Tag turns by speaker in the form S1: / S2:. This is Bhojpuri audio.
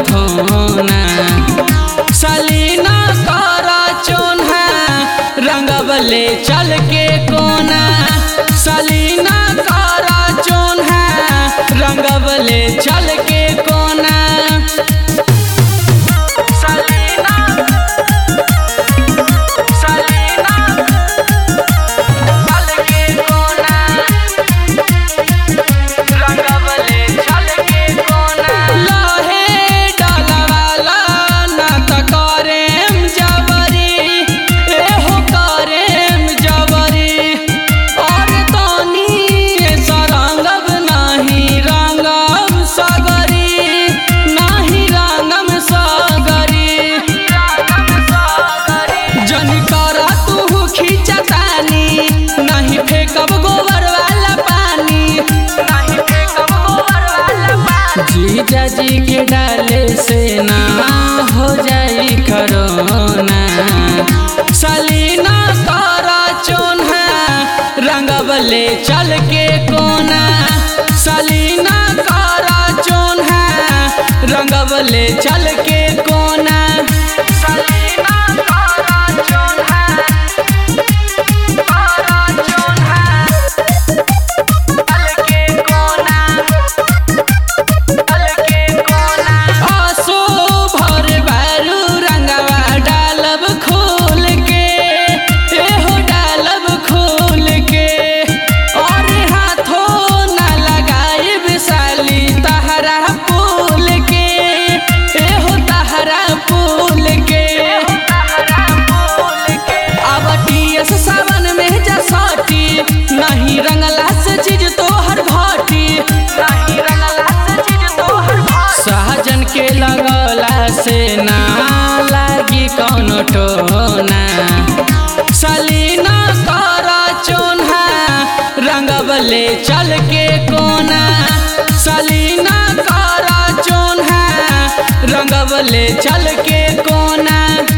S1: धोना सलीना करा चोन्हा रंगबले चल के कोना सलीना करा चोन्हा रंगबले चल के कोना सलीना सलीना चल के कोना रंगबले चल के कोना लहे डालवाला ना त करेम जबरी एहो करेम जबरी और तनी सरंगब नाही रंगम सगरी नाही रंगम सगरी जन करा तू खींचतानी नहीं फेंकब गोबर वाला पानी नहीं फेंकब गोबर वाला पानी जीजा जी के डाले से ना हो जाई करोना सलीना करा चोन्हा रंगबले चल के कोना सलीना करा चोन्हा रंगबले चल के कोना सलीना करा चोन्हा करा चोन्हा चल के कोना चल के कोना आसो भर बारू रंगवा डालब खोल के एहो डालब खोल के और हाथों ना लगाए विशाली तहरा फूल के एहो तहरा फूल के अब टीएस सावन में जसाटी नहीं रंगला से चीज तोहर भाटी नहीं रंगला से चीज तोहर भाटी सहजन के लगला से ना लागी कौनो टोना सलीना करा चोन्हा रंगबले चल के कोना सलीना करा चोन्हा रंगबले चल के कोना